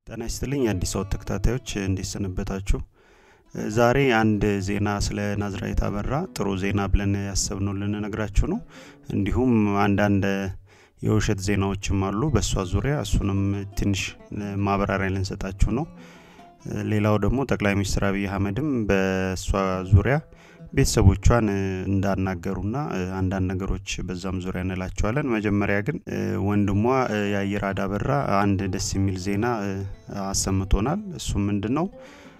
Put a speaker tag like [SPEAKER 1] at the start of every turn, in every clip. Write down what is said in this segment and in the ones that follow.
[SPEAKER 1] ጤና ይስጥልኝ የአዲስ አወት ተከታታዮች እንዴት ሰነበታችሁ? ዛሬ አንድ ዜና ስለ ናዝራዊት አበራ ጥሩ ዜና ብለን ያሰብነው ልንነግራችሁ ነው። እንዲሁም አንዳንድ የውሸት ዜናዎችም አሉ በእሷ ዙሪያ እሱንም ትንሽ ማብራሪያ ልንሰጣችሁ ነው። ሌላው ደግሞ ጠቅላይ ሚኒስትር አብይ አህመድም በእሷ ዙሪያ ቤተሰቦቿን እንዳናገሩና አንዳንድ ነገሮች በዛም ዙሪያ እንላቸዋለን። መጀመሪያ ግን ወንድሟ የአየራድ አበራ አንድ ደስ የሚል ዜና አሰምቶናል። እሱም ምንድን ነው?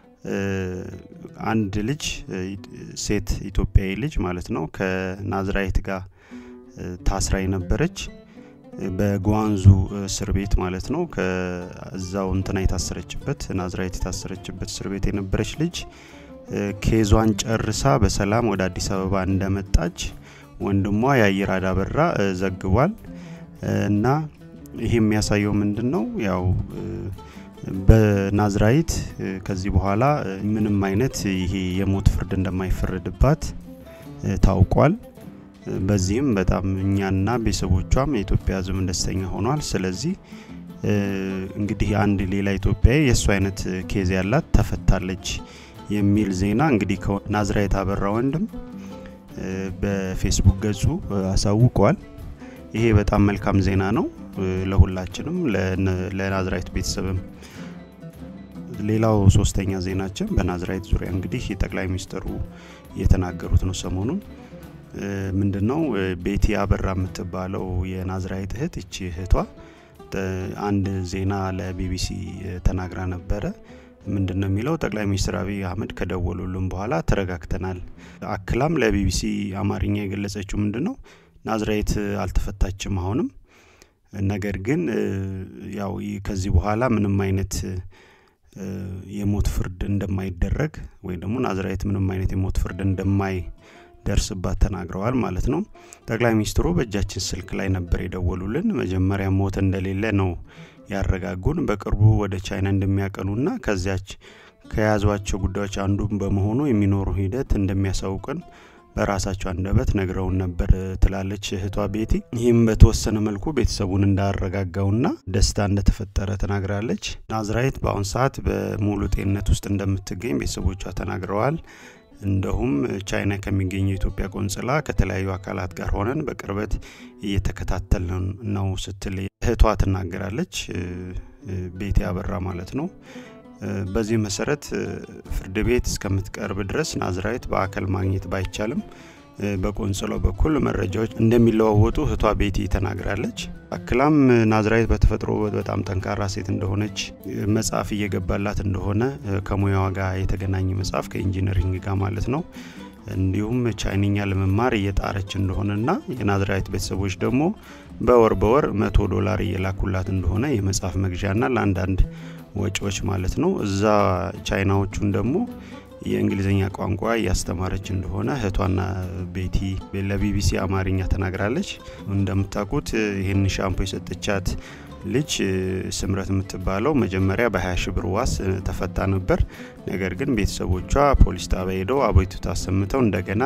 [SPEAKER 1] አንድ ልጅ ሴት ኢትዮጵያዊ ልጅ ማለት ነው ከናዝራይት ጋር ታስራ የነበረች በጓንዙ እስር ቤት ማለት ነው ከዛው እንትና የታሰረችበት ናዝራይት የታሰረችበት እስር ቤት የነበረች ልጅ ኬዟን ጨርሳ በሰላም ወደ አዲስ አበባ እንደመጣች ወንድሟ የአየራድ አበራ ዘግቧል። እና ይህ የሚያሳየው ምንድን ነው? ያው በናዝራይት ከዚህ በኋላ ምንም አይነት ይሄ የሞት ፍርድ እንደማይፈረድባት ታውቋል። በዚህም በጣም እኛና ቤተሰቦቿም የኢትዮጵያ ሕዝብ ደስተኛ ሆኗል። ስለዚህ እንግዲህ አንድ ሌላ ኢትዮጵያዊ የእሱ አይነት ኬዝ ያላት ተፈታለች የሚል ዜና እንግዲህ ናዝራዊት አበራ ወንድም በፌስቡክ ገጹ አሳውቀዋል። ይሄ በጣም መልካም ዜና ነው ለሁላችንም፣ ለናዝራዊት ቤተሰብም። ሌላው ሶስተኛ ዜናችን በናዝራዊት ዙሪያ እንግዲህ ጠቅላይ ሚኒስትሩ የተናገሩት ነው ሰሞኑን ምንድን ነው ቤቲ አበራ የምትባለው የናዝራዊት እህት እቺ እህቷ አንድ ዜና ለቢቢሲ ተናግራ ነበረ። ምንድን ነው የሚለው ጠቅላይ ሚኒስትር አብይ አህመድ ከደወሉልን በኋላ ተረጋግተናል። አክላም ለቢቢሲ አማርኛ የገለጸችው ምንድን ነው ናዝራዊት አልተፈታችም አሁንም፣ ነገር ግን ያው ከዚህ በኋላ ምንም አይነት የሞት ፍርድ እንደማይደረግ ወይም ደግሞ ናዝራዊት ምንም አይነት የሞት ፍርድ እንደማይ ደርስባት ተናግረዋል ማለት ነው። ጠቅላይ ሚኒስትሩ በእጃችን ስልክ ላይ ነበር የደወሉልን። መጀመሪያ ሞት እንደሌለ ነው ያረጋጉን። በቅርቡ ወደ ቻይና እንደሚያቀኑና ከዚያች ከያዟቸው ጉዳዮች አንዱ በመሆኑ የሚኖሩ ሂደት እንደሚያሳውቅን በራሳቸው አንደበት ነግረውን ነበር ትላለች እህቷ ቤቲ። ይህም በተወሰነ መልኩ ቤተሰቡን እንዳረጋጋውና ደስታ እንደተፈጠረ ተናግራለች። ናዝራዊት በአሁን ሰዓት በሙሉ ጤንነት ውስጥ እንደምትገኝ ቤተሰቦቿ ተናግረዋል። እንደሁም ቻይና ከሚገኘው የኢትዮጵያ ቆንጽላ ከተለያዩ አካላት ጋር ሆነን በቅርበት እየተከታተል ነው ስትል እህቷ ትናገራለች። ቤቲ አበራ ማለት ነው። በዚህ መሰረት ፍርድ ቤት እስከምትቀርብ ድረስ ናዝራዊት በአካል ማግኘት ባይቻልም በቆንጽላው በኩል መረጃዎች እንደሚለዋወጡ እህቷ ቤቲ ተናግራለች። አክላም ናዝራዊት በተፈጥሮ በጣም ጠንካራ ሴት እንደሆነች መጽሐፍ እየገባላት እንደሆነ ከሙያዋ ጋር የተገናኘ መጽሐፍ ከኢንጂነሪንግ ጋር ማለት ነው እንዲሁም ቻይንኛ ለመማር እየጣረች እንደሆነና የናዝራዊት ቤተሰቦች ደግሞ በወር በወር መቶ ዶላር እየላኩላት እንደሆነ የመጽሐፍ መግዣና ለአንዳንድ ወጪዎች ማለት ነው። እዛ ቻይናዎቹን ደግሞ የእንግሊዝኛ ቋንቋ እያስተማረች እንደሆነ እህቷና ቤቲ ለቢቢሲ አማርኛ ተናግራለች። እንደምታውቁት ይህን ሻምፖ የሰጠቻት ልጅ ስምረት የምትባለው መጀመሪያ በ20 ሺ ብር ዋስ ተፈታ ነበር። ነገር ግን ቤተሰቦቿ ፖሊስ ጣቢያ ሄደው አቤቱታ አሰምተው እንደገና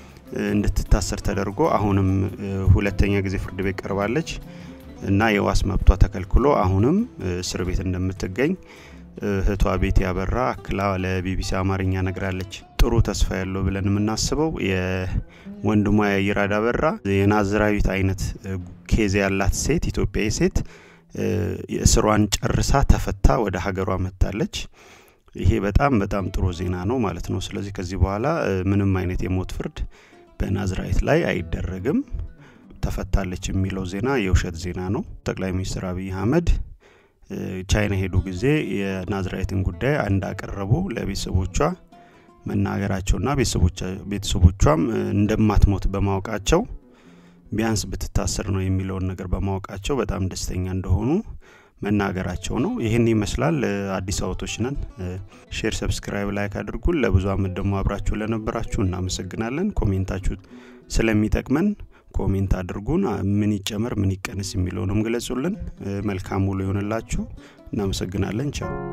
[SPEAKER 1] እንድትታሰር ተደርጎ አሁንም ሁለተኛ ጊዜ ፍርድ ቤት ቀርባለች እና የዋስ መብቷ ተከልክሎ አሁንም እስር ቤት እንደምትገኝ እህቷ ቤቲ አበራ አክላ ለቢቢሲ አማርኛ ነግራለች። ጥሩ ተስፋ ያለው ብለን የምናስበው የወንድሟ የአየራድ አበራ የናዝራዊት አይነት ኬዝ ያላት ሴት ኢትዮጵያዊ ሴት እስሯን ጨርሳ ተፈታ ወደ ሀገሯ መጥታለች። ይሄ በጣም በጣም ጥሩ ዜና ነው ማለት ነው። ስለዚህ ከዚህ በኋላ ምንም አይነት የሞት ፍርድ በናዝራዊት ላይ አይደረግም። ተፈታለች የሚለው ዜና የውሸት ዜና ነው። ጠቅላይ ሚኒስትር አብይ አህመድ ቻይና ሄዱ ጊዜ የናዝራዊትን ጉዳይ እንዳቀረቡ ለቤተሰቦቿ መናገራቸውና ቤተሰቦቿም እንደማትሞት በማወቃቸው ቢያንስ ብትታሰር ነው የሚለውን ነገር በማወቃቸው በጣም ደስተኛ እንደሆኑ መናገራቸው ነው። ይህን ይመስላል። አዲስ አበቶች ነን። ሼር፣ ሰብስክራይብ፣ ላይክ አድርጉን። ለብዙ አመት ደግሞ አብራችሁ ለነበራችሁ እናመሰግናለን። ኮሜንታችሁ ስለሚጠቅመን ኮሜንት አድርጉን። ምን ይጨመር ምን ይቀንስ የሚለውንም ግለጹልን። መልካም ውሎ ይሆንላችሁ። እናመሰግናለን። ቻው